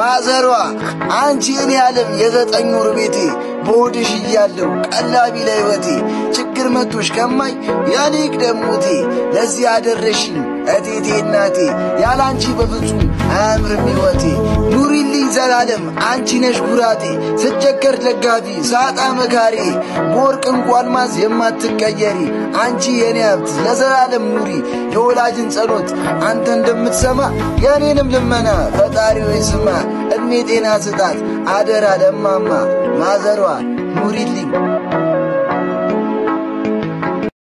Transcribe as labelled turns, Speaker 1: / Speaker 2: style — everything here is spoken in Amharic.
Speaker 1: ማዘሯ አንቺ እኔ ዓለም የዘጠኝ ወር ቤቴ በሆድሽ እያለሁ ቀላቢ ለሕይወቴ ችግር መቶሽ ከማይ ያኔ ቅደሞቴ ለዚህ አደረሽኝ እቴቴ እናቴ ያላንቺ በፍጹም አያምርም ሕይወቴ ኑሪልኝ ዘላለም አንቺ ነሽ ኩራቴ ስቸገር ደጋፊ ሳጣ መካሬ በወርቅ እንቁ አልማዝ የማትቀየሪ አንቺ የኔ ሀብት ለዘላለም ኑሪ የወላጅን ጸሎት አንተ እንደምትሰማ የኔንም ልመና ፈጣሪ ሆይ ስማ እድሜ ጤና ስጣት አደራ ለማማ ማዘሯ ኑሪልኝ